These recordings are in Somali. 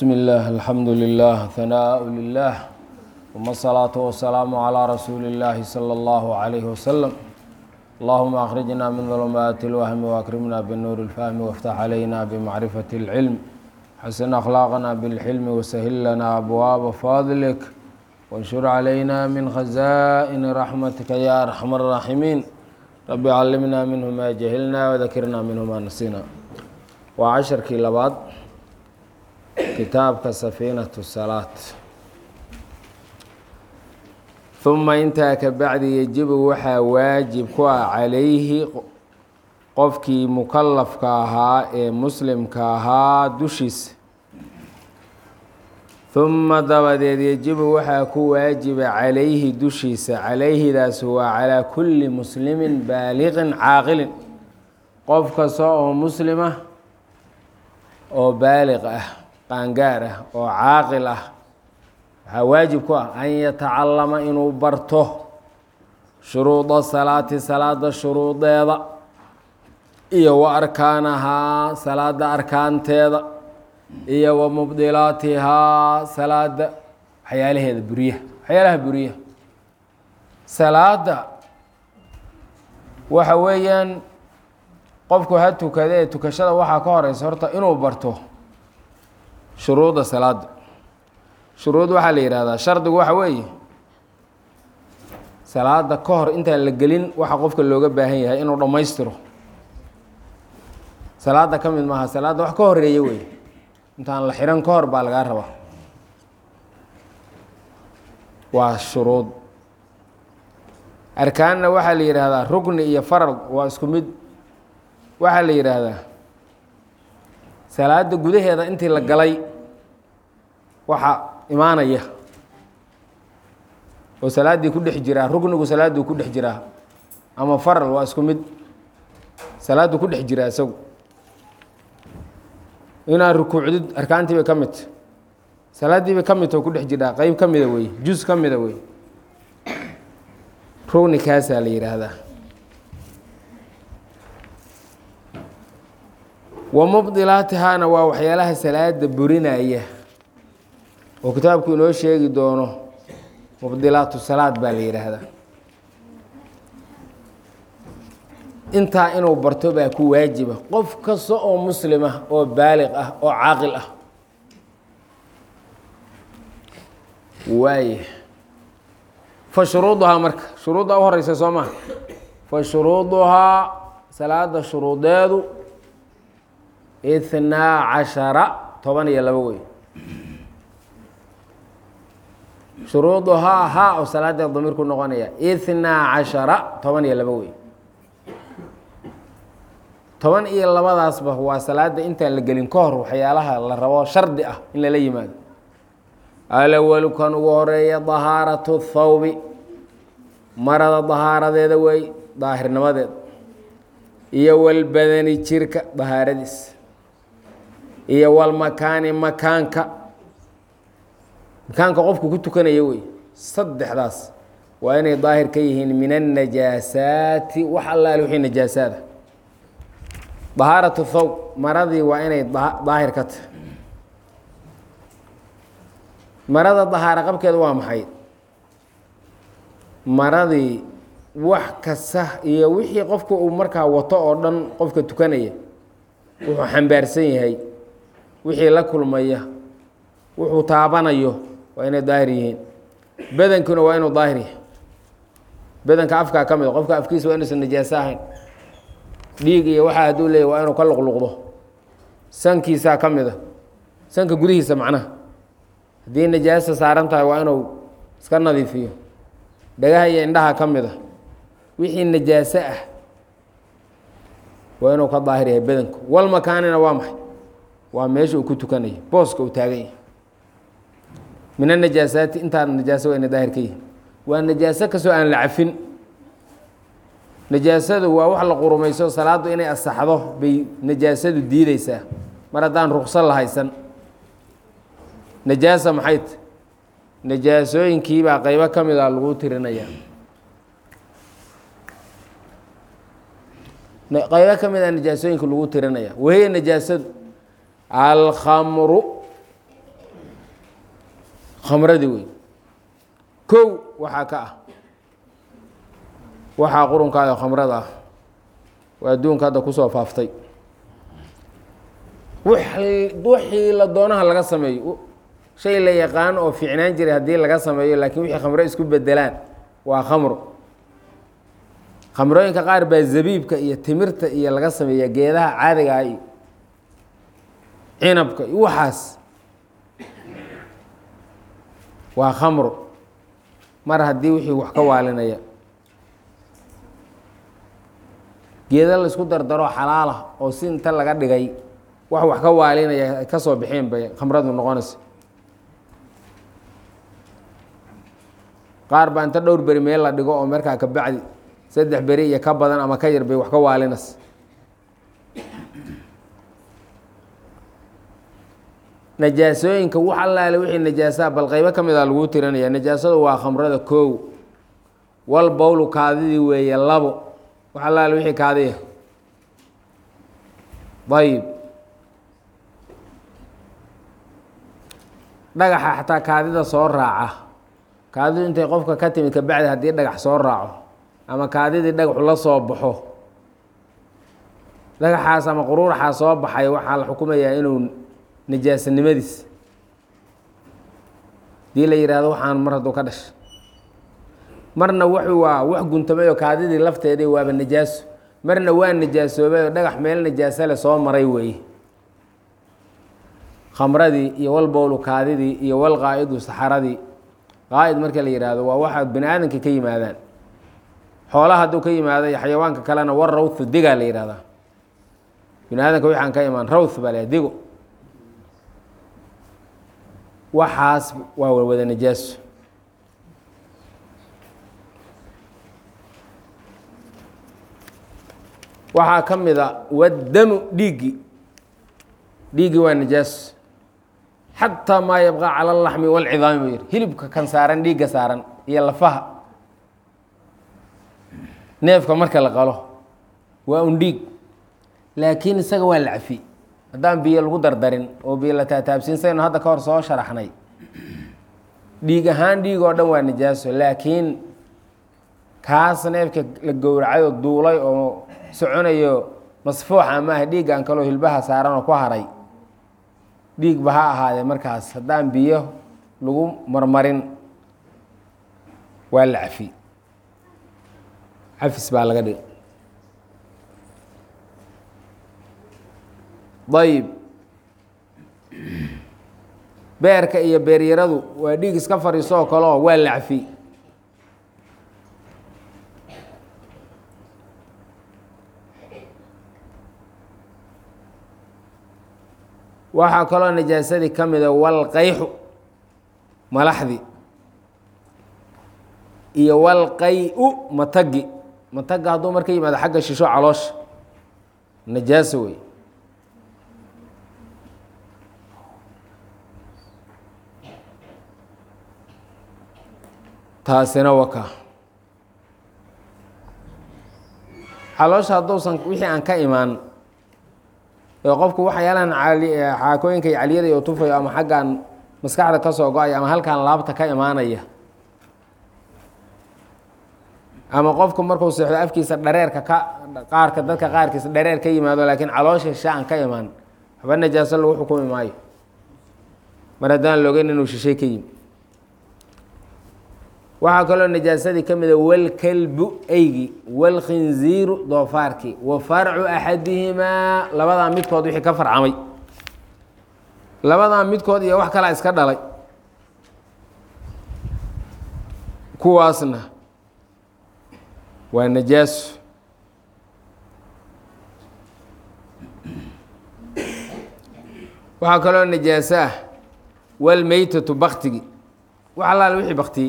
بسم الله الحمد لله ثناء لله ثم الصلاة والسلام على رسول الله صلى الله عليه وسلم اللهم أخرجنا من ظلمات الوهم وأكرمنا بالنور الفهم وافتح علينا بمعرفة العلم حسن أخلاقنا بالحلم وسهل لنا أبواب فضلك وانشر علينا من خزائن رحمتك يا أرحم الراحمين رب علمنا منه ما جهلنا وذكرنا منه ما نسينا وعشركii labaad kitaabka safiinaة الsalaaة ثuma intaa ka bacdi yejibu waxaa waajib ku ah calayhi qofkii mukalafka ahaa ee muslimka ahaa dushiisa ثuma dabadeed yejibu waxaa ku waajiba calayhi dushiisa calayhidaas waa calىa kuli muslimi baaliqin caaqilin qof kasta oo muslima oo baaliq ah qaangaar ah oo caaqil ah waxaa waajib ku ah an yatacalama inuu barto shuruuda salaati salaada shuruudeeda iyo wa arkaanahaa salaada arkaanteeda iyo wa mubdilaatihaa salaada waxyaalaheeda buriyaha waxyaalaha buriyaha salaada waxa weeyaan qofku ha tukada ee tukashada waxaa ka horeysa horta inuu barto shuruudda salaada shuruud waxaa la yihahdaa shardigu waxa weeye salaada ka hor intaan la gelin waxa qofka looga baahan yahay inuu dhammaystiro salaada ka mid maaha salaadda wax ka horeeya wey intaan la xihan ka hor baa lagaa rabaa waa shuruud arkaanna waxaa la yidhaahdaa rugni iyo farad waa isku mid waxaa la yidhaahdaa salaada gudaheeda intii la galay waxaa imaanaya oo salaaddii ku dhex jiraa rugnigu salaadduu ku dhex jiraa ama faral waa isku mid salaaddu ku dhex jiraa isagu inaad rukuucdid arkaantii bay ka midta salaaddii bay ka midta oo ku dhex jiraa qeyb ka mida wey jus ka mida wey rugni kaasaa la yidhaahdaa wa mubdilaatihaana waa waxyaalaha salaada burinaya oo kitaabku inoo sheegi doono mubdilaatu salaad baa la yidhaahdaa intaa inuu barto baa ku waajiba qof kasta oo muslim ah oo baaliq ah oo caaqil ah waaya fa shuruuduhaa marka shuruudda u horeysa soo maha fa shuruuduhaa salaada shuruudeedu ithnaa cashara toban iyo labo wey shuruuduhaa haa oo salaadee damiir ku noqonaya ithnaa cashara toban iyo labo wey toban iyo labadaasba waa salaada intaan la gelin ka hor waxyaalaha la rabo shardi ah in lala yimaado alawalu kan ugu horeeya dahaaratu thawbi marada dahaaradeeda wey daahirnimadeeda iyo walbadani jirka dahaaradiis iyo walmakaani makaanka makaanka qofku ku tukanaya wey saddexdaas waa inay daahir ka yihiin min annajaasaati wax allaale wixii najaasaada dahaaratu thawb maradii waa inay daahir ka tahay marada dahaaro qabkeeda waa maxay maradii wax kasta iyo wixii qofka uu markaa wato oo dhan qofka tukanaya wuxuu xambaarsan yahay wixii la kulmaya wuxuu taabanayo waa inay daahir yihiin badankuna waa inuu daahir yahay badanka afkaa ka mid a qofka afkiisa waa inuusan najaaso ahayn dhiig iyo waxaa hadduu leeyahy waa inuu ka luqluqdo sankiisaa ka mid a sanka gudihiisa macnaha haddii najaasa saaran tahay waa inuu iska nadiifiyo dhagaha iyo indhaha ka mid a wixii najaaso ah waa inuu ka daahir yahay badanku wal makaanina waa maxay waa meesha uu ku tukanayo booska uu taagan yahay min anajaasaati intaa najaaso waa ina daahir ka yihin waa najaaso kastoo aan la cafin najaasadu waa wax la qurumayso salaaddu inay asaxdo bay najaasadu diideysaa mar haddaan ruqso la haysan najaasa maxay ta najaasooyinkiibaa qeybo ka mid a lagu tirinaya qaybo ka mid a najaasooyinka lagu tirinaya wahiya najaasadu alkhamru khamradii wey kow waxaa ka ah waxaa qurunkaada khamrada ah waa adduunka hadda kusoo faaftay wixii la doonaha laga sameeyo shay la yaqaan oo fiicnaan jiray haddii laga sameeyo laakiin wixii khamro isku bedelaan waa khamro khamrooyinka qaar baa zabiibka iyo timirta iyo laga sameeya geedaha caadigaa iyo cinabka iyo waxaas waa khamro mar haddii wixii wax ka waalinaya geeda la isku dardaro xalaalah oo si inta laga dhigay wax wax ka waalinaya ay ka soo bixeen bay khamradu noqonaysa qaar baa inta dhowr beri meel la dhigo oo markaa ka bacdi saddex beri iyo ka badan ama ka yar bay wax ka waalinas najaasooyinka wax allaale wixii najaasaa bal qaybo ka mid a laguu tirinaya najaasadu waa khamrada koow wal bowlu kaadidii weeye labo wax allaale wixii kaadiya ayib dhagaxa xataa kaadida soo raaca kaadidu intay qofka ka timid kabacdi haddii dhagax soo raaco ama kaadidii dhagaxu la soo baxo dhagaxaas ama quruuraxaa soo baxay waxaa la xukumayaa inuu najaasanimadiis hadii la yihahdo waxaan mar hadduu ka dhashay marna wuxuu waa wax guntamay oo kaadidii lafteedii waaba najaaso marna waa najaasoobay oo dhagax meel najaaso le soo maray weeye khamradii iyo wal bowlu kaadidii iyo wal qaa'idu saxaradii qaa'id marka la yihahdo waa waxa bini aadamka ka yimaadaan xoolaha hadduu ka yimaado iyo xayawaanka kalena war rawthu digaa la yihahdaa bini aadamka waxaan ka imaan rawth baa le digo waxaas waa wada najaaso waxaa ka mid a waddamu dhiiggi dhiiggi waa najaaso xataa maa yabqa cala alaxmi walcidaami buu yihi hilibka kan saaran dhiigga saaran iyo lafaha neefka marka la qalo waa un dhiig laakiin isaga waa la cafi haddaan biyo lagu dardarin oo biyo la taataabsiin saynu hadda ka hor soo sharaxnay dhiig ahaan dhiig oo dhan waa najaaso laakiin kaas neefka la gowracay oo duulay oo soconayo masfuuxa maaha dhiiggan kaloo hilbaha saaran oo ku haray dhiigba ha ahaadee markaas haddaan biyo lagu marmarin waa la cafi cafis baa laga dhigay ayib beerka iyo beeryaradu waa dhiig iska fadhiiso oo kale oo waa la cafi waxaa kaloo najaasadii ka mida walqayxu malaxdi iyo walqay-u matagi matagga hadduu marka yimaado xagga shisho caloosha najaaso wey taasina waka caloosha hadduusan wixii aan ka imaan ee qofku waxyaalahan xaakooyinka iyo caliyada iyo tufayo ama xaggan maskaxda ka soo go-aya ama halkan laabta ka imaanaya ama qofku markuu seexdo afkiisa dhareerka ka qaarka dadka qaarkiisa dhareer ka yimaado laakiin caloosha shishe aan ka imaan waxba najaaso lagu xukumi maayo mar haddaan loogeyn inuu shishay ka yimi waxaa kaloo najaasadii ka mida walkalbu eygi walkhinziiru doofaarkii wa farcu axadihimaa labadaa midkood wixii ka farcamay labadaa midkood iyo wax kalaa iska dhalay kuwaasna waa najaaso waxaa kaloo najaaso ah walmeytatu baktigi wax allaale wixii baktiyey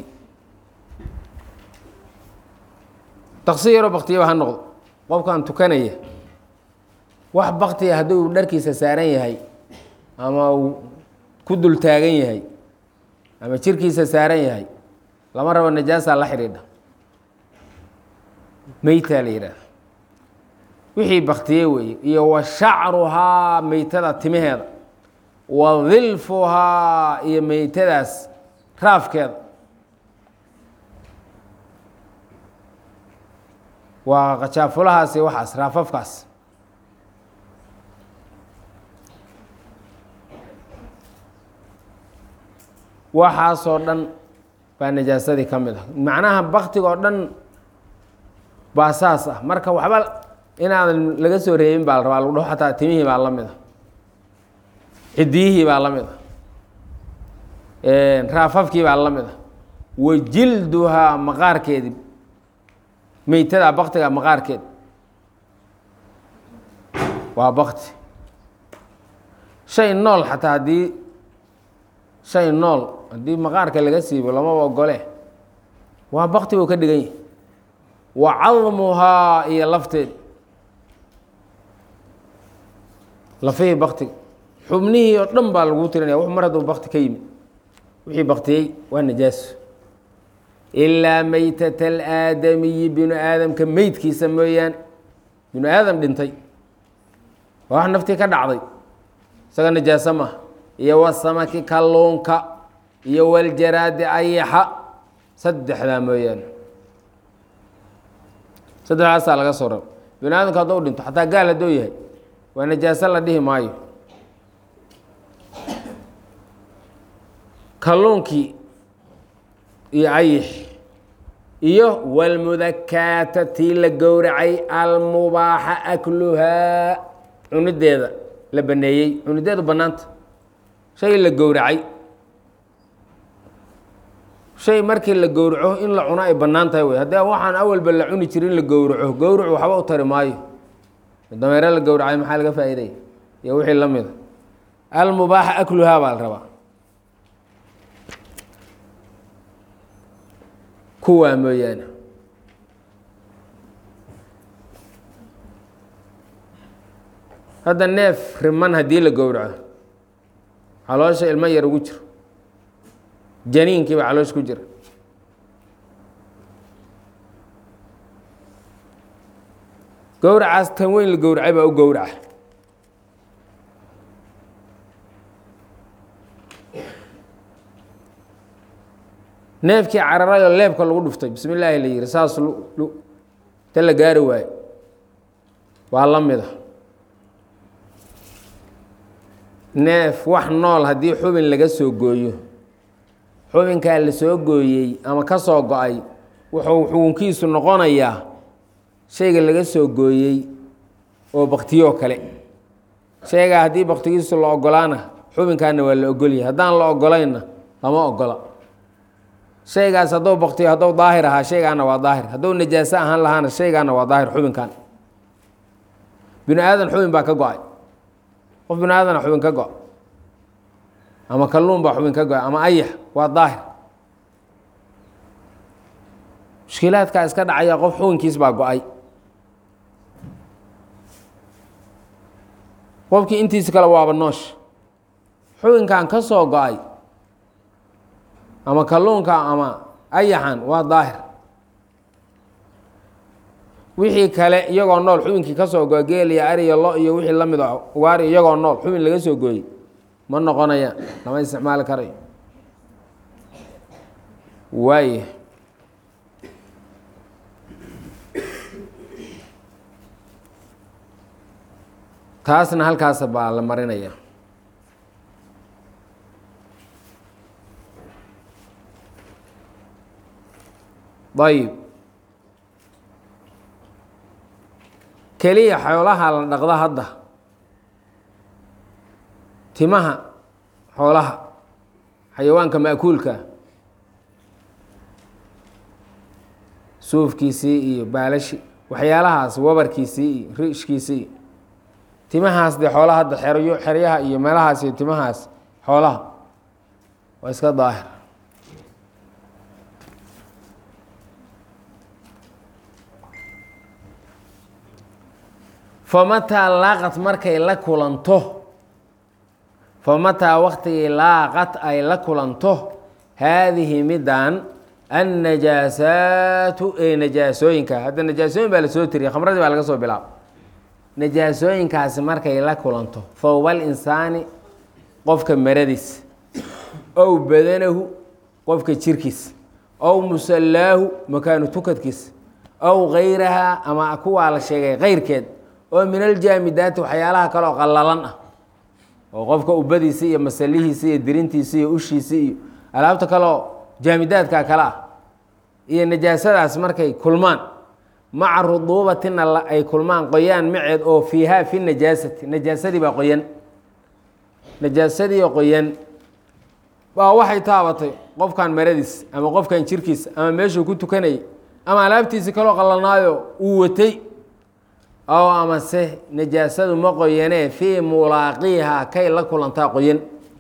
taksi yaroo baktiyaba ha noqdo qofkan tukanaya wax baktiya hadduu dharkiisa saaran yahay ama uu ku dul taagan yahay ama jirkiisa saaran yahay lama rabo najaasaa la xidhiidha meytaa la yidhaahda wixii baktiye weeye iyo wa shacruhaa meytada timaheeda wa dilfuhaa iyo meytadaas raafkeeda waa qajaafulahaasi waxaas raafafkaas waxaasoo dhan baa najaasadii ka mid ah macnaha baktiga oo dhan baa saas ah marka waxba inaadan laga soo reebin baa la rabaa lagu dhaho xataa timihii baa la mid a cidiyihii baa la mid a raafafkii baa la mid a wa jilduhaa maqaarkeedi meytada baktiga maqaarkeed waa bakti shay nool xataa haddii shay nool haddii maqaarka laga siibo lamaba ogole waa bakti buu ka dhigan yahi wa cadmuhaa iyo lafteed lafihii baktiga xubnihii oo dhan baa lagu tirinaya w mar hadduu bakti ka yimid wixii baktiyey waa najaaso ilaa meytata alaadamiyi binu aadamka meydkiisa mooyaane binu aadam dhintay waa wax naftii ka dhacday isaga najaaso maaha iyo wasamaki kalluunka iyo waljaraadi ayaxa saddexdaa mooyaane saddexdaasaa laga soo raba binu aadamka hadduu dhinto xataa gaal hadduu yahay waa najaaso la dhihi maayo kalluunkii iyo ayix iyo walmudakaata tii la gowracay almubaaxa akluhaa cunideeda la baneeyey cunideedu bannaanta shay la gowracay shay markii la gowraco in la cuno ay bannaan tahay wey haddii waxaan awalba la cuni jirin la gowraco gowracu waxba u tari maayo dameere la gowracay maxaa laga faa'iidaya iyo wixii la mida almubaaxa akluhaa baa la rabaa kuwaa mooyaane hadda neef riman haddii la gowraco caloosha ilmo yar ugu jiro janiinkii baa caloosha ku jira gowracaas tan weyn la gowracay baa u gowraca neefkii cararayoo leebka lagu dhuftay bismi illaahi la yihi saas ta la gaari waayo waa la mida neef wax nool haddii xubin laga soo gooyo xubinkaa la soo gooyey ama ka soo go-ay wuxuu xukunkiisu noqonayaa shayga laga soo gooyey oo baktiyoo kale shaygaa haddii baktigiisu la ogolaana xubinkaana waa la ogolyahay haddaan la ogolaynna lama ogola shaygaas hadduu baktiyo hadduu daahir ahaa shaygaana waa daahir hadduu najaaso ahaan lahaana shaygaana waa daahir xubinkan binu aadan xubin baa ka go-ay qof binu aadana xubin ka go- ama kalluun baa xubin ka go-ay ama ayax waa daahir mushkilaadkaa iska dhacaya qof xubinkiis baa go-ay qofkii intiisa kale waaba noosh xubinkan ka soo go-ay ama kalluunka ama ayaxan waa daahir wixii kale iyagoo nool xubinkii ka soo goa geel iyo ari iyo lo iyo wixii la mid a ugaari iyagoo nool xubin laga soo gooyey ma noqonayaan lama isticmaali karayo waaya taasna halkaas baa la marinaya ayib keliya xoolaha la dhaqda hadda timaha xoolaha xayawaanka ma'kuulka suufkiisii iyo baalashi waxyaalahaas wabarkiisii iyo rishkiisii iyo timahaas dee xoolaha hadda xeryo xeryaha iyo meelahaas iyo timahaas xoolaha waa iska daahir famataa laaqat markay la kulanto famataa waktigii laaqat ay la kulanto haadihi middan annajaasaatu ee najaasooyinka hadda najaasooyin baa lasoo tiriyay khamradii baa laga soo bilaaba najaasooyinkaasi markay la kulanto thowbal insaani qofka maradiis ow badanahu qofka jirkiisa ow musallaahu makaanu tukadkiisa ow gayrahaa ama kuwaa la sheegay keyrkeed oo min aljaamidaati waxyaalaha kale oo qallalan ah oo qofka ubadiisa iyo masalihiisa iyo dirintiisa iyo ushiisa iyo alaabta kaleoo jaamidaadka kale ah iyo najaasadaas markay kulmaan maca ruduubatina ay kulmaan qoyaan maceed oo fiihaa fi najaasati najaasadii baa qoyan najaasadii qoyan baa waxay taabatay qofkan maradiis ama qofkan jirkiisa ama meeshuu ku tukanayay ama alaabtiisi kaloo qallanaayo uu watay oo amase najaasadu ma qoyanee fii mulaaqiihaa kay la kulantaa qoyan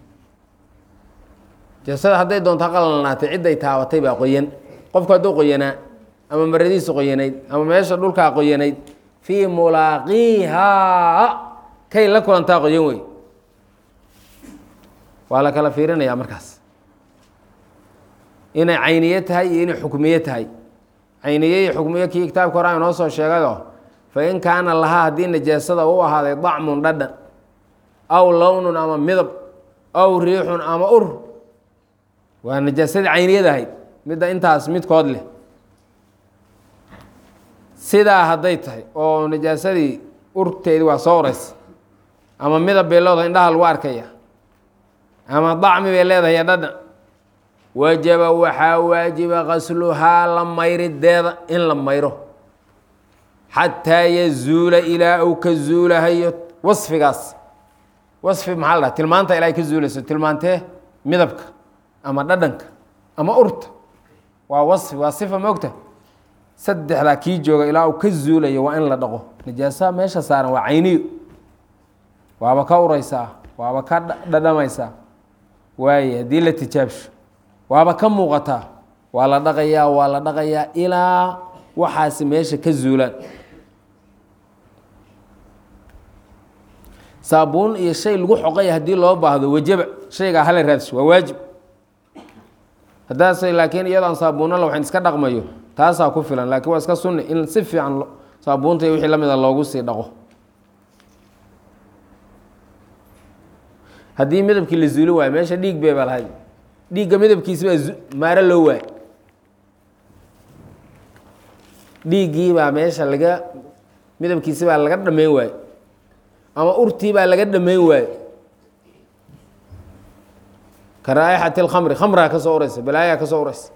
najaasada hadday doontaa qalanaatay cidday taabatay baa qoyan qofku hadduu qoyanaa ama maradiisu qoyanayd ama meesha dhulkaa qoyanayd fii mulaaqiihaa kay la kulantaa qoyan wey waa la kala fiirinayaa markaas inay cayniye tahay iyo inay xukmiye tahay cayniye iyo xukmiye kii kitaabka hore inoo soo sheegayoo fa in kaana lahaa haddii najaasada u ahaaday dacmun dhadhan aw lownun ama midab aw riixun ama ur waa najaasadii cayniyada ahayd midda intaas midkood leh sidaa hadday tahay oo najaasadii urteedii waa soo uraysa ama midab bay leedahay indhaha lagu arkaya ama dacmi bay leedahay dhadhan wajaba waxaa waajiba qasluhaa la mayrideeda in la mayro xataa yazuula ilaa uu ka zuulahayo wasfigaas wasfi maxaa la dhaha tilmaanta ilaa ay ka zuulayso tilmaantee midabka ama dhadhanka ama urta waa wasfi waa sifa moogta saddexdaa kii jooga ilaa uu ka zuulayo waa in la dhaqo najaasaha meesha saaran waa cayniyo waaba ka ureysaa waaba ka dhadhamaysaa waaye haddii la tijaabsho waaba ka muuqataa waa la dhaqayaa waa la dhaqayaa ilaa waxaasi meesha ka zuulaan saabuun iyo shay lagu xoqaya haddii loo baahdo wajaba shaygaa hala raadso waa waajib haddaas laakiin iyadoo saabuuno la waxan iska dhaqmayo taasaa ku filan laakiin waa iska sunni in si fiican saabuunta iyo wixii la mida loogu sii dhaqo haddii midabkii la zuuli waayo meesha dhiig bay ba lahayd dhiigga midabkiisi baa maaro loo waay dhiiggii baa meesha laga midabkiisi baa laga dhameyn waayo ama urtii baa laga dhameyn waayo ka raa'ixati اlkhamri khamraa ka soo ureysa balaayaa ka soo ureysa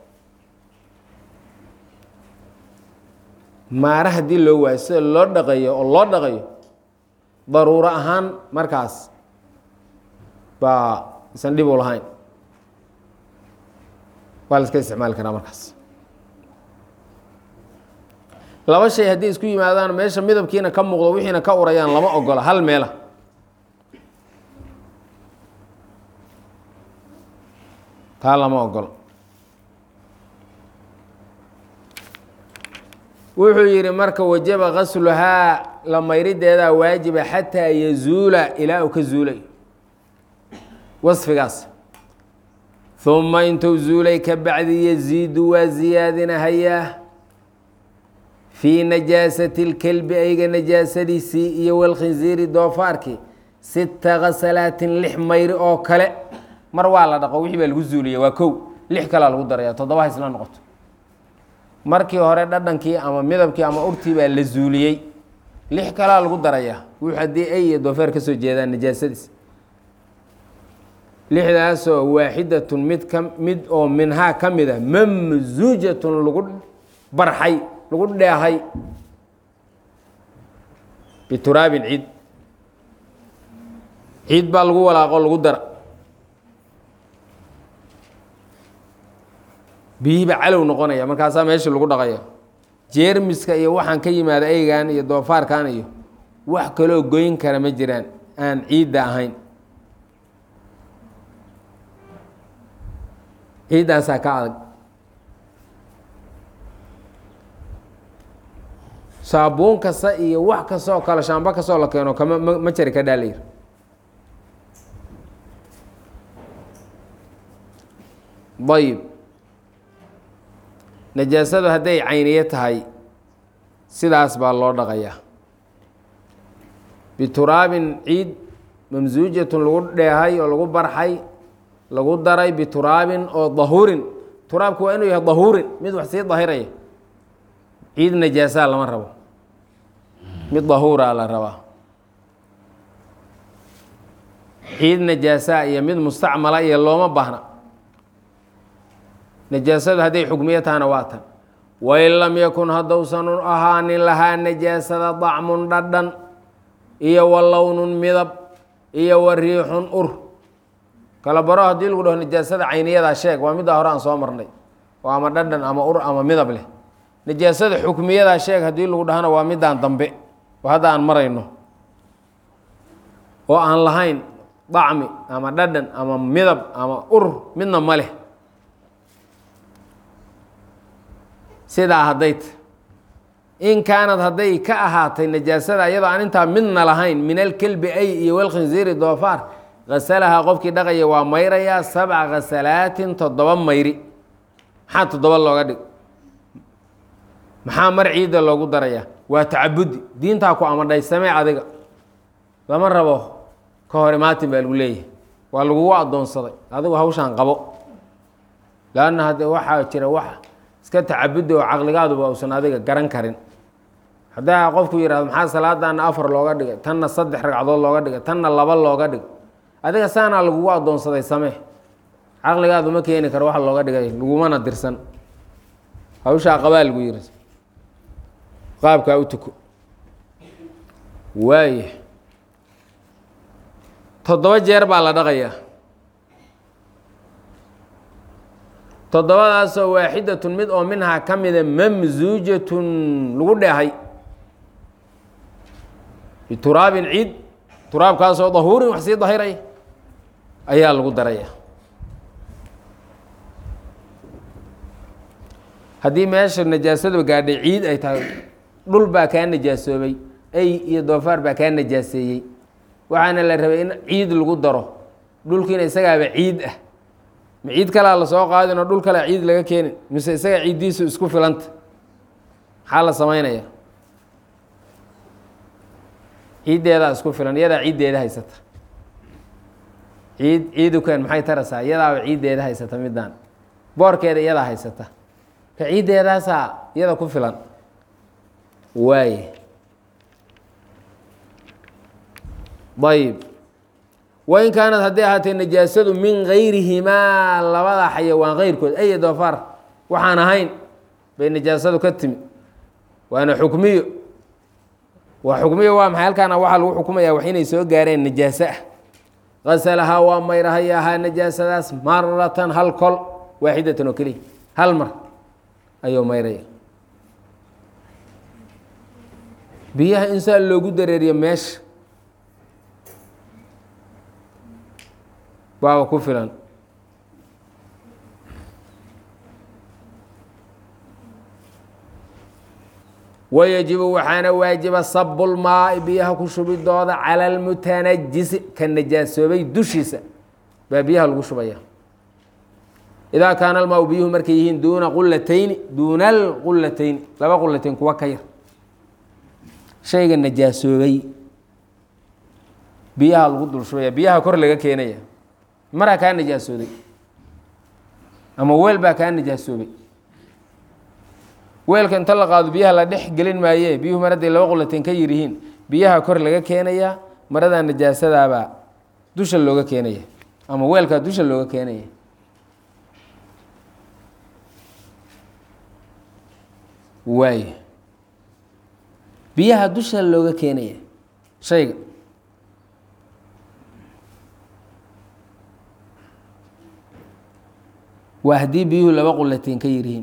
maara haddii loo waayo sida loo dhaqayo oo loo dhaqayo daruuro ahaan markaas baa isan dhib u lahayn waa la iska isticmaali karaa markaas laba shay haddii isku yimaadaan meesha midabkiina ka muuqdo wixiina ka urayaan lama ogola hal meela taa lama ogolo wuxuu yidhi marka wajaba gasluhaa la mayrideedaa waajiba xataa yazuula ilaa uu ka zuulay wasfigaas uma intuu zuulay ka bacdi yaziidu waa ziyaadinahayaa fii najaasati اlkelbi ayga najaasadiisii iyo walkhinziiri doofaarkii sita kasalaatin lix mayri oo kale mar waa la dhaqo wixii baa lagu zuuliya waa kow lix kalea lagu daraya toddoba ha isla noqoto markii hore dhadhankii ama midabkii ama urtii baa la zuuliyey lix kalaa lagu darayaa wuxuu haddii ay iyo doofeer ka soo jeedaan najaasadiis lixdaasoo waaxidatun mid ka mid oo minhaa ka mid a mamsuujatun lagu barxay lagu dheehay bituraabin ciid ciid baa lagu walaaqo lagu dara biyihiiba calow noqonaya markaasaa meeshii lagu dhaqaya jeermiska iyo waxaan ka yimaada eygan iyo doofaarkan iyo wax kaloo goyn kara ma jiraan aan ciidda ahayn ciiddaasaa ka adag saabuun kasta iyo wax kastaoo kale shaambo kastaoo la keeno kama ma ma jari ka dhaalayr ayib najaasadu hadday cayniye tahay sidaas baa loo dhaqayaa bituraabin ciid mamsuujatun lagu dheehay oo lagu barxay lagu daray bituraabin oo dahuurin turaabku waa inuu yahay dahuurin mid wax sii dahiraya ciid najaasaa lama rabo mid dahuuraa la rabaa ciid najaasaa iyo mid mustacmala iyo looma baahna najaasadu hadday xugmiyo tahana waa tan wain lam yakun haddousan ahaanin lahaa najaasada dacmun dhadhan iyo wa lownun midab iyo wa riixun ur kala baro haddii lagu dhaho najaasada cayniyadaa sheeg waa middaa hore aan soo marnay oo ama dhadhan ama ur ama midab leh najaasada xukmiyadaa sheeg haddii lagu dhahana waa middaan dambe oo hadda aan marayno oo aan lahayn dacmi ama dhadhan ama midab ama ur midna ma leh sidaa hadday ta in kaanad hadday ka ahaatay najaasada iyadoo aan intaa midna lahayn min alkelbi ay iyo walkhinziiri doofaar hasalahaa qofkii dhaqaya waa mayrayaa sabca khasalaatin toddoba mayri maxaa toddoba looga dhig maxaa mar ciidda loogu darayaa waa tacabudi diintaa ku amadhay samee adiga lama rabo ka hor imaatin baa lagu leeyahay waa lagugu addoonsaday adigu hawshaan qabo laanna hadde waxaa jira wax iska tacabudi oo caqligaaduba uusan adiga garan karin haddaa qofku yihahdo maxaa salaadaana afar looga dhigay tanna saddex ragcadood looga dhigay tanna laba looga dhig adiga saanaa lagugu addoonsaday samee caqligaadu ma keeni karo waxa looga dhigay lagumana dirsan hawshaa qabaa lagu yiri qaabkaa u tuko waaya toddoba jeer baa la dhaqayaa toddobadaasoo waaxidatun mid oo minhaa ka mida mamsuujatun lagu dheehay bituraabin ciid turaabkaasoo dahuurin wax sii dahiray ayaa lagu daraya haddii meesha najaasadu gaadhay ciid ay tahay dhul baa kaa najaasoobay ay iyo doofaar baa kaa najaaseeyey waxaana la rabay in ciid lagu daro dhulkiina isagaaba ciid ah ma ciid kalaa lasoo qaadin oo dhul kalea ciid laga keenin mise isaga ciiddiisu isku filanta maxaa la samaynaya ciiddeedaa isku filan iyadaa ciiddeeda haysata ciid ciidukan maxay tarasaa iyadaaba ciiddeeda haysata middaan boorkeeda iyadaa haysata ka ciiddeedaasaa iyada ku filan waaye ayb wain kaanad hadday ahaatee najaasadu min gayrihimaa labada xayawaan keyrkood ay doofaar waxaan ahayn bay najaasadu ka timi waana xukmiyo waa xukmiyo waa maxay halkaana waxaa lagu xukumayaa wax inay soo gaareen najaaso ah qasalahaa waa mayrahayahaa najaasadaas maratan hal kol waaxidatan oo keliya hal mar ayuu mayraya biyaha insaan loogu dareeriyo meesha baaba ku filan wayajibu waxaana waajiba sabulmaai biyaha ku shubidooda cala almutanajisi ka najaasoobay dushiisa baa biyaha lagu shubaya idaa kaana almaau biyuhu markay yihiin duuna qulatayni duuna alqulatayni laba qulatayn kuwa ka yar shayga najaasoobay biyaha lagu dul shubaya biyaha kor laga keenaya maraa kaa najaasooday ama weel baa kaa najaasoobay weelka inta la qaado biyaha la dhex gelin maaye biyuhu mar hadday laba qulateen ka yir yihiin biyaha kor laga keenayaa maradaa najaasadaabaa dusha looga keenaya ama weelkaa dusha looga keenaya waay biyaha dusha looga keenaya shayga waa haddii biyuhu laba qulateen ka yiryihiin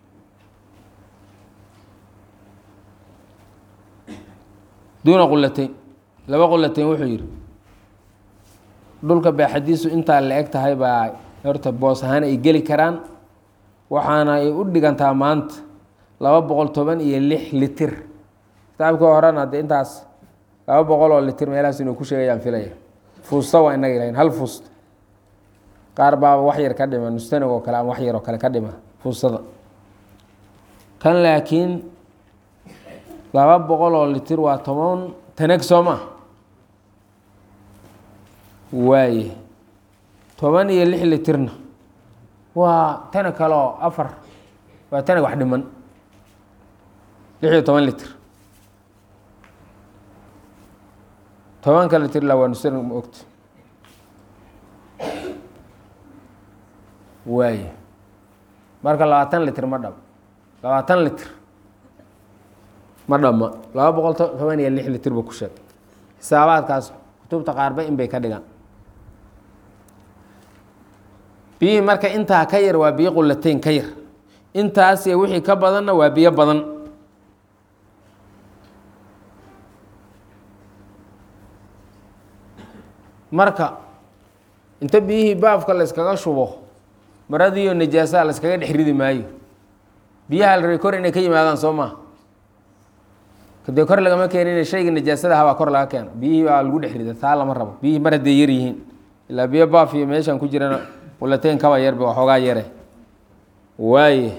duuna qulateyn laba qulateyn wuxuu yidhi dhulka baaxadiisu intaa la eg tahay baa horta boos ahaan ay geli karaan waxaana ay u dhigantaa maanta laba boqol toban iyo lix litir kitaabkii horena de intaas laba boqol oo litir meelahaas inuu ku sheegayaan filaya fuusta waa inaga ilahayn hal fuust qaar baaba wax yar ka dhima nustanig oo kale ama wax yar oo kale ka dhima fuustada kan laakiin laba boqol oo litir waa toban tanag soo ma waaye toban iyo lix litirna waa tana kale oo afar waa tana wax dhiman lix iyo toban litr tobanka litr la waa nusr ma ogta waaye marka labaatan litr ma dham labaatan litr ma dhamma laba boqol toban iyo lix litr buu ku sheeg xisaabaadkaas kutubta qaarba in bay ka dhigaan biyihii marka intaa ka yar waa biyo qulateyn ka yar intaas iyo wixii ka badanna waa biyo badan marka inta biyihii baafka la yskaga shubo maradiiyo najaasaha la yskaga dhex ridi maayo biyaha la rabay kor inay ka yimaadaan soo maa kadee kor lagama keenin shayga najaasada ahaa baa kor laga keeno biyihii baa lagu dhex rida taa lama rabo biyihii mar hadday yar yihiin ilaa biyo baaf iyo meeshan ku jirana qulateyn kaba yarba waxoogaa yare waaye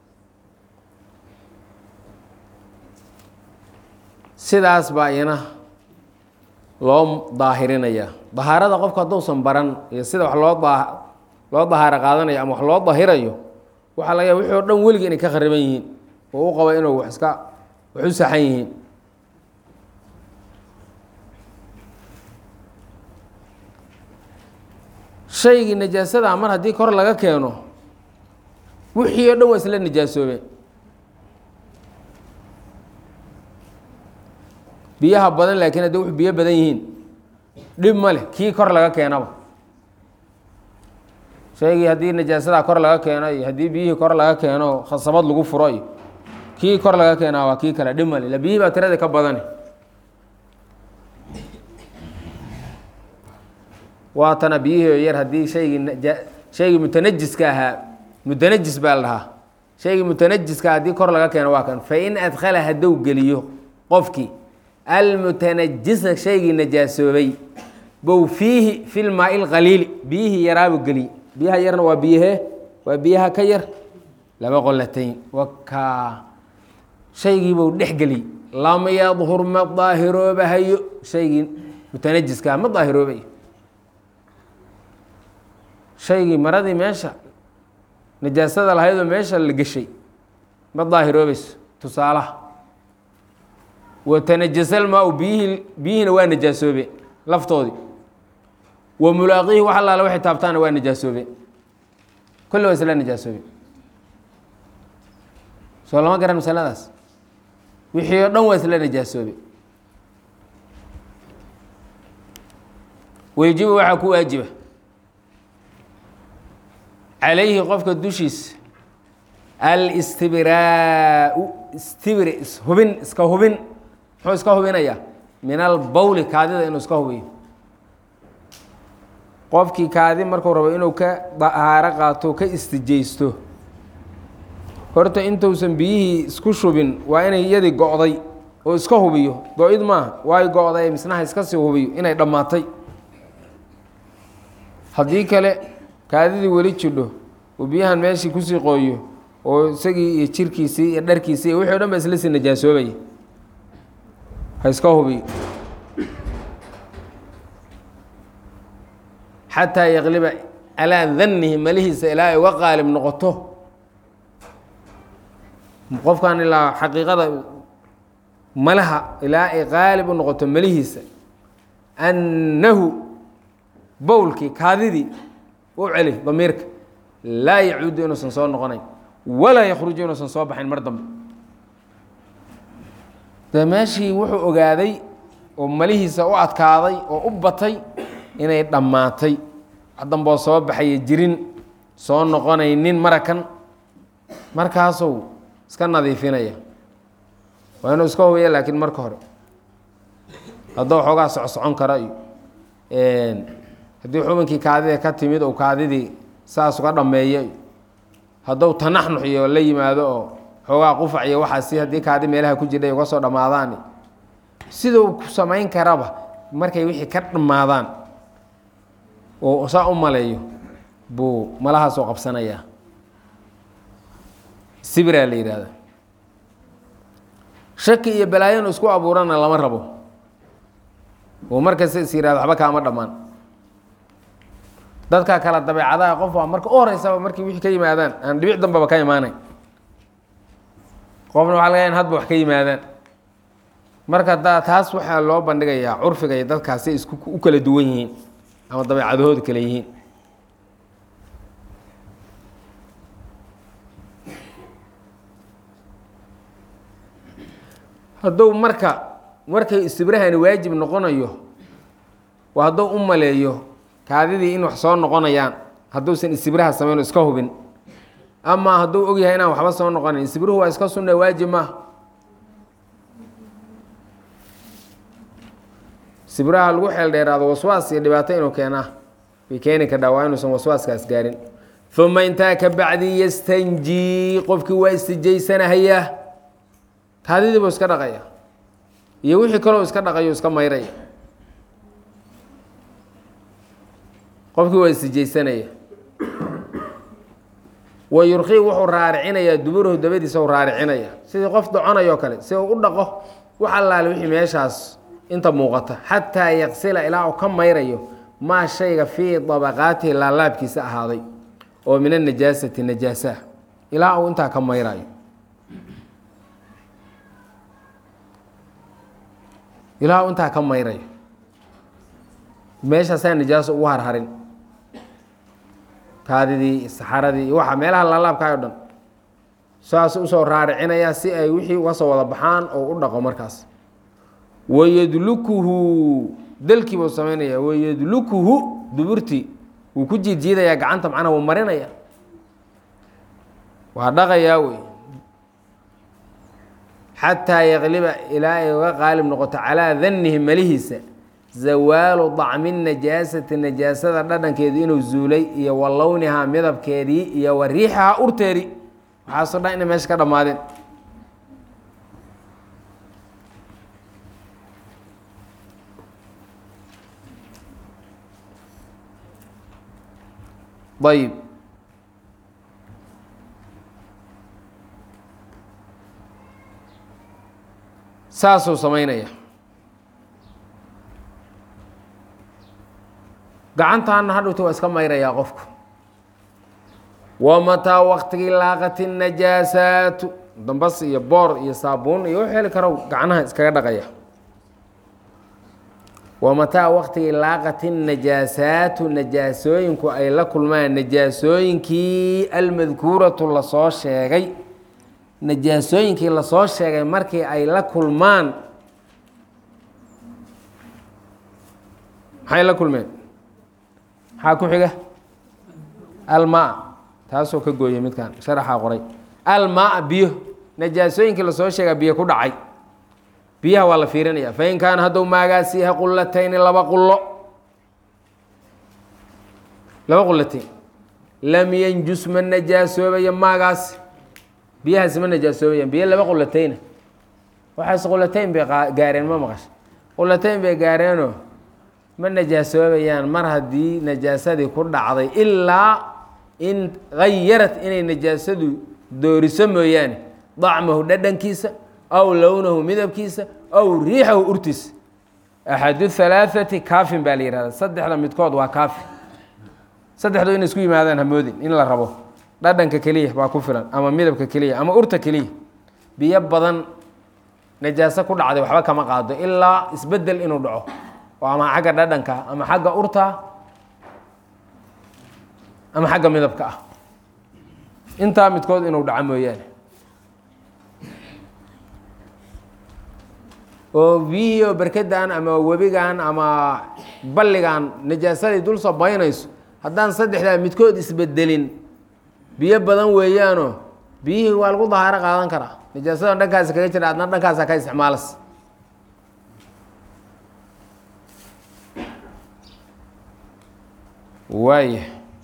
sidaas baa iyana loo daahirinayaa dahaarada qofka hadduusan baran iyo sida wax loo daa loo dahaaro qaadanayo ama wax loo dahirayo waxaa laga yaaba wixii o dhan weligii inay ka khariban yihiin oo u qabo inuu wax iska wax u saxan yihiin shaygii najaasadaa mar haddii kor laga keeno wixii o dhan waa isla najaasoobeen biyaha badan laakiin haddi wux biyo badan yihiin dhib ma leh kii kor laga keenaba shaygii haddii najaasadaa kor laga keeno iyo haddii biyihii kor laga keeno khasabad lagu furo iyo kii kor laga keenaa waa kii kale dhib male ila biyihii baa tirada ka badani waatana biyihii yar haddii shaygii naja shaygii mutanajiska ahaa mutanajis baa la dhahaa shaygii mutanajiska haddii kor laga keeno waa kan fain adkhala hadduu geliyo qofkii almutanajisa shaygii najaasoobay bow fiihi fi lmaai lqaliili biyihii yaraabu geliy biyaha yarna waa biyahee waa biyaha ka yar laba qolatayn wakaa shaygiibuu dhex geliy lam yadhur ma daahiroobahayo shaygii mutanajiska ma daahiroobayo shaygii maradii meesha najaasada lahaydoo meesha la geshay ma daahiroobayso tusaalaha watanajasal-maa-u biyihii biyihiina waa najaasoobeen laftoodii wa mulaaqiihi wax allaale waxay taabtaana waa najaasoobeen kulli waa isla najaasoobeen soo lama garan masaladaas wixii oo dhan waa isla najaasoobeen weyjibu waxaa ku waajiba calayhi qofka dushiisa alistibraau istibri ishubin iska hubin muxuu iska hubinayaa min albawli kaadida inuu iska hubiyo qofkii kaadi markuu rabo inuu ka dahaaro qaato ka istijaysto horta intuusan biyihii isku shubin waa inay iyadii go'day oo iska hubiyo go-id maaha waay go-day misnaha iska sii hubiyo inay dhammaatay haddii kale kaadidii weli jidho uu biyahan meeshii kusii qooyo oo isagii iyo jirkiisii iyo dharkiisii iyo wixii o dhan ba isla sii najaasoobaya ha iska hubiyo xataa yaqliba calaa dannihi malihiisa ilaa ay uga qaalib noqoto qofkan ilaa xaqiiqada malaha ilaa ay qaalib u noqoto malihiisa annahu bowlkii kaadidii u celi damiirka laa yacuudu inuusan soo noqonayn walaa yakhruju inuusan soo baxayn mar dambe dee meeshii wuxuu ogaaday oo malihiisa u adkaaday oo u batay inay dhammaatay damboo soo baxaya jirin soo noqonaynin marakan markaasuu iska nadiifinaya waa inuu iska hubiya laakiin marka hore hadduu xoogaa socsocon kara iyo haddii xubinkii kaadida ka timid ou kaadidii saas uga dhammeeyo hadduu tanaxnux iyo la yimaado oo xoogaa qufac iyo waxaasi haddii kaadi meelaha ku jidhay uga soo dhammaadaan siduu ku samayn karaba markay wixii ka dhammaadaan oo saa u maleeyo buu malahaasoo qabsanayaa sibiraa la yidhaahda shaki iyo balaayanu isku abuurana lama rabo oo markasta is yihahdo waxba kaama dhammaan dadka kala dabeecadaha qof waa marka u horeysaba markii wixii ka yimaadaan aan dhibic dambaba ka imaanayn qofna waxa laga ya in hadba wax ka yimaadaan marka da taas waxaa loo bandhigayaa curfiga iyo dadkaasi isku u kala duwan yihiin ama dabeecadahooda kale yihiin hadduu marka markay istibrahani waajib noqonayo waa hadduu u maleeyo kaadidii in wax soo noqonayaan hadduusan istibraha samayn iska hubin ama hadduu ogyahay inaan waxba soo noqonayn istibruhu waa iska sunna waajib maaha istibraha lagu xeel dheeraado waswaas iyo dhibaato inuu keenaa bay keeni kadhaa waa inuusan waswaaskaas gaarin uma intaa ka bacdi yastanjii qofkii waa istijaysanahayaa kaadidii buu iska dhaqaya iyo wixii kaloo iska dhaqayo iska mayraya qofkii waa istijaysanaya wa yurqii wuxuu raaricinayaa duburahu dabadiisa u raaricinaya sidii qof doconayoo kale si uu u dhaqo wax allaale wixii meeshaas inta muuqata xataa yaqsila ilaa uu ka mayrayo maa shayga fii dabaqaatihi laalaabkiisa ahaaday oo min anajaasati najaasaha ilaa uu intaa ka mayrayo ilaa uu intaa ka mayrayo meeshaasaa najaaso ugu harharin kaadidii saxaradii iyo waxa meelaha laalaabkaay o dhan saas usoo raaricinayaa si ay wixii uga soo wada baxaan oo u dhaqo markaas wayadlukuhu dalkii buu samaynaya wayadlukuhu duburtii wuu ku jiidjiidayaa gacanta macnaa wuu marinaya waa dhaqayaa wey xataa yaqliba ilaa ay uga qaalib noqoto calaa dannihi malihiisa zawaalu dacmi najaasati najaasada dhadhankeedu inuu zuulay iyo wa lownihaa midabkeedii iyo wa riixahaa urteedii waxaasoo dhan inay meesha ka dhammaadeen ayib saasuu samaynaya gacantaana hadhowta waa iska mayrayaa qofku wa mataa waktigii laaqati najaasaatu dambas iyo boor iyo saabuun iyo wuxuu heli karo gacnaha iskaga dhaqaya wa mataa waktigii laaqati najaasaatu najaasooyinku ay la kulmaan najaasooyinkii almadkuuratu lasoo sheegay najaasooyinkii lasoo sheegay markii ay la kulmaan maxay la kulmeen maxaa ku xiga almaa taasoo ka gooyay midkan sharaxaa qoray almaa biyo najaasooyinkii lasoo sheegaa biyo ku dhacay biyaha waa la fiirinaya fain kaana hadduu maagaasi yahay qulatayni laba qulo laba qulatayn lam yanjus ma najaasoobayo maagaasi biyahaasi ma najaasoobayaan biyo laba qulatayna waxaas qulatayn bay gaareen ma maqasha qulatayn bay gaareenoo ma najaasoobayaan mar haddii najaasadii ku dhacday ilaa in gayarat inay najaasadu dooriso mooyaane dacmahu dhadhankiisa aw lownahu midabkiisa aw riixahu urtiisa axadu halaaثati kaafin baa la yihahda saddexda midkood waa kaafi saddexdu inay isku yimaadaan hamoodin in la rabo dhadhanka keliya baa ku filan ama midabka keliya ama urta keliya biyo badan najaaso ku dhacday waxba kama qaado ilaa isbedel inuu dhaco oo ama xagga dhadhanka ama xagga urta ama xagga midabka ah intaa midkood inuu dhaco mooyaane oo biyihii oo berkedan ama webigan ama balligan najaasadii dul sabaynayso haddaan saddexdaa midkood isbedelin biyo badan weeyaanoo biyihii waa lagu dahaaro qaadan karaa najaasadan dhankaasi kaga jira adna dhankaasa ka isticmaalas waaya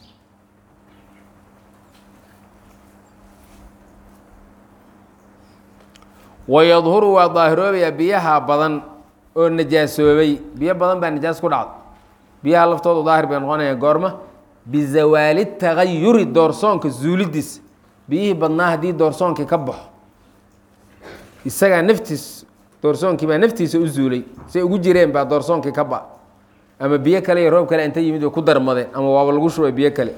wayadhuru waa daahiroobayaa biyaha badan oo najaasoobay biyo badan baa najaas ku dhacda biyaha laftoodu daahir bay noqonaya goorma bizawaali tagayuri doorsoonka zuulidiisa biyihii badnaa haddii doorsoonkii ka baxo isagaa naftiis doorsoonkii baa naftiisa u zuulay say ugu jireen baa doorsoonkii ka ba ama biyo kale iyo roob kale inta yimid way ku darmadeen ama waaba lagu shubay biyo kale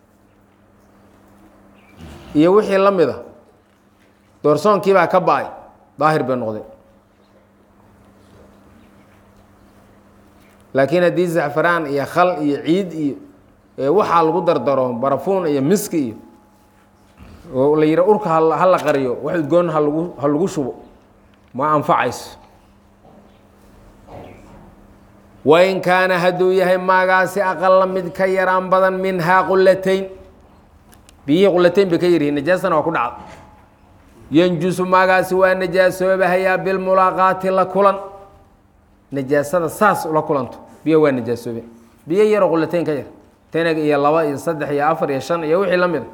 iyo wixii la mid a doorsoonkiibaa ka ba-ay daahir bay noqdeen laakiin haddii zacfaraan iyo khal iyo ciid iyo waxaa lagu dardaro barafuun iyo miski iyo oo la yidha urka ha la qariyo wax udgoon halagu ha lagu shubo ma anfacayso wain kaana hadduu yahay maagaasi aqala mid ka yaraan badan minhaa qulatayn biyihii qulatayn bay ka yaryihiin najaasana waa ku dhacda yanjusu maagaasi waa najaasoobahayaa bilmulaaqaati la kulan najaasada saas ula kulanto biyo waa najaasoobe biyo yaroo qulatayn ka yar tanag iyo laba iyo saddex iyo afar iyo shan iyo wixii la mid a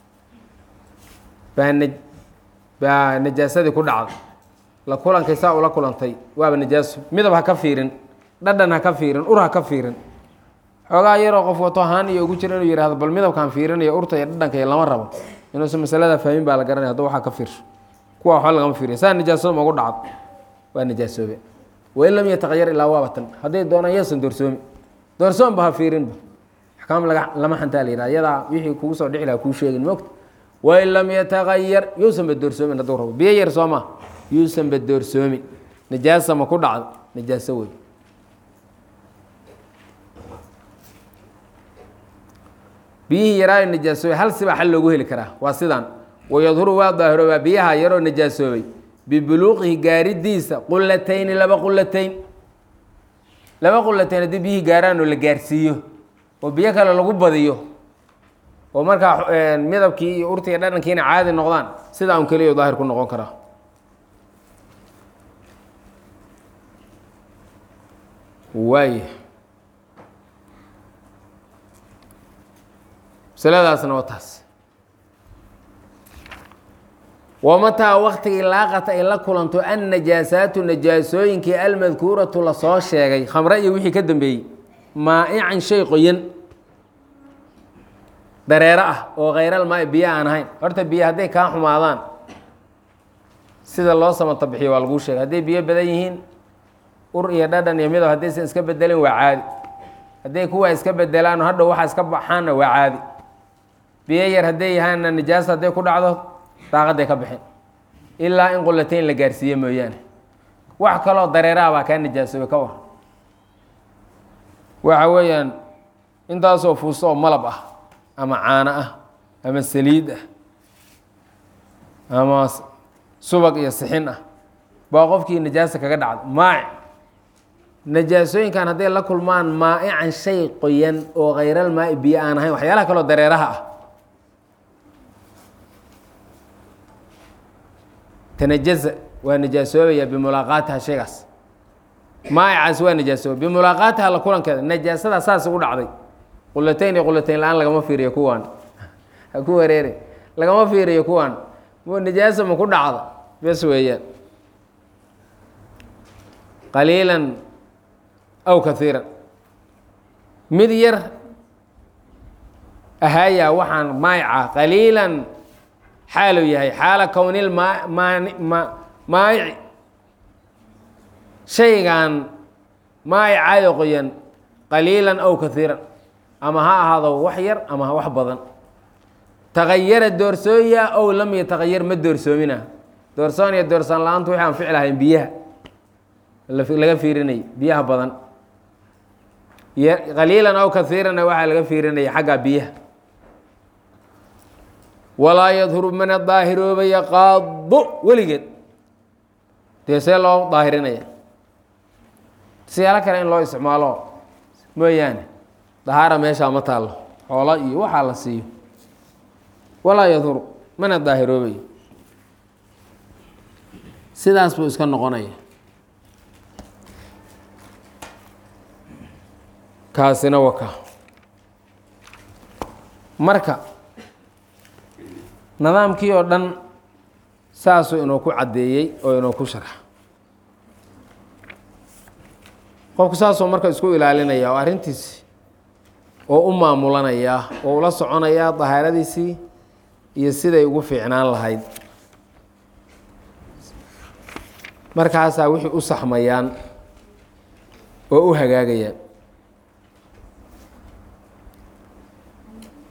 baa na baa najaasadii ku dhacday la kulankay saa ula kulantay waaba najaaso midab ha ka fiirin dhadhan ha ka fiirin ur ha ka fiirin xoogaa yaroo qof wato haan iyo ugu jira inuu yihahdo bal midabkaan fiirinayo urta iyo dhadhanka iyo lama rabo inuusan masalada fahmin baa la garanaya hadda waxaa ka fiirsho kuwa waxba lagama fiiriya saa najaasada magu dhacdo waa najaasoobe wain lam yataqayar ilaa waabatan hadday doonaan yaasan doorsoomi doorsoonba ha fiirinba axkaam laga lama xantaa la yihah iyadaa wixii kugu soo dhixi laha kuu sheegin moogta wain lam yataqayar yuusanba doorsoomin hadduu rabo biyo yar soo maa yuusanba doorsoomin najaasa ma ku dhacdo najaaso wey biyihii yaraayo najaasoobay hal sibaa xal loogu heli karaa waa sidaan wayadhuru waa daahiroobaa biyaha yaroo najaasoobay bibuluuqihi gaaridiisa qulatayni laba qulatayn laba qulatayn haddii biyihii gaaraan oo la gaarsiiyo oo biyo kale lagu badiyo oo markaa midabkii iyo urtii iyo dhadhankiina caadi noqdaan sidaa un keliya daahir ku noqon karaa waay masaladaasna waa taas wamataa waktigii laaqata ay la kulanto annajaasaatu najaasooyinkii almadkuuratu lasoo sheegay khamre iyo wixii ka dambeeyey maa'ican shay qoyan dareero ah oo khayralmaai biyo aan ahayn horta biyo hadday kaa xumaadaan sida loo samata bixiyo waa laguu sheegay hadday biyo badan yihiin ur iyo dhadhan iyo midab haddaysan iska bedelin waa caadi hadday kuwaa iska bedelaan hadhow waxaa iska baxaanna waa caadi biyo yar hadday yahaanna nijaasa hadday ku dhacdo daaqadday ka bixin ilaa in qulatayn la gaarsiiye mooyaane wax kaloo dareeraha baa kaa nijaasoobay ka war waxa weeyaan intaasoo fuusto oo malab ah ama caano ah ama saliid ah ama subag iyo sixin ah baa qofkii najaasa kaga dhacda maaci najaasooyinkan hadday la kulmaan maa'ican shay qoyan oo khayral maai biyo aan ahayn waxyaalaha kaloo dareeraha ah tanajaza waa najaasoobaya bimulaaqaatiha shaygaas maa'icaas waa najaasoobay bimulaaqaatiha la kulankeeda najaasada saas ugu dhacday qulatayn iyo qulatayn la-aan lagama fiiriyo kuwaan ha ku wareere lagama fiiriyo kuwaan najaasa ma ku dhacda bes weeyaan qaliilan aw kaiiran mid yar ahaaya waxaan maayica qaliilan xaaluu yahay xaala kownil maayici shaygan maayicayo qoyan qaliilan aw kaiiran ama ha ahaado wax yar ama wax badan tagayara doorsooya ow lam yatagayar ma doorsoomina doorsoon iyo doorsoon la-aantu waxay anfici lahayn biyaha laga fiirinay biyaha badan qaliilan aw kaiiranna waxaa laga fiirinaya xagga biyaha walaa yadhuru mana daahiroobaya qaado weligeed dee see loo daahirinaya siyaalo kale in loo isticmaalo mooyaane dahaara meeshaa ma taallo xoolo iyo waxaa la siiyo walaa yadhuru mana daahiroobayo sidaas buu iska noqonaya kaasina waka marka nidaamkii oo dhan saasuu inuu ku caddeeyey oo inuu ku sharax qofku saasuu marka isku ilaalinaya oo arrintiisi oo u maamulanayaa oo ula soconayaa dahaaradiisii iyo siday ugu fiicnaan lahayd markaasaa wixii u saxmayaan oo u hagaagayaan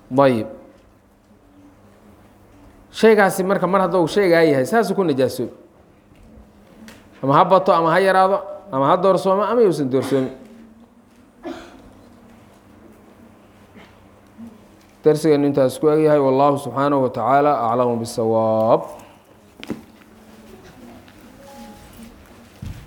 ayib shaygaasi marka mar haddou shaygaa yahay saasuu ku najaasoobi ama ha bato ama ha yaraado ama ha doorsoomo ama yuusan doorsoomin darsigeenu intaas ku egyahay wallahu subxaanahu wa tacaala aclamu bisawaab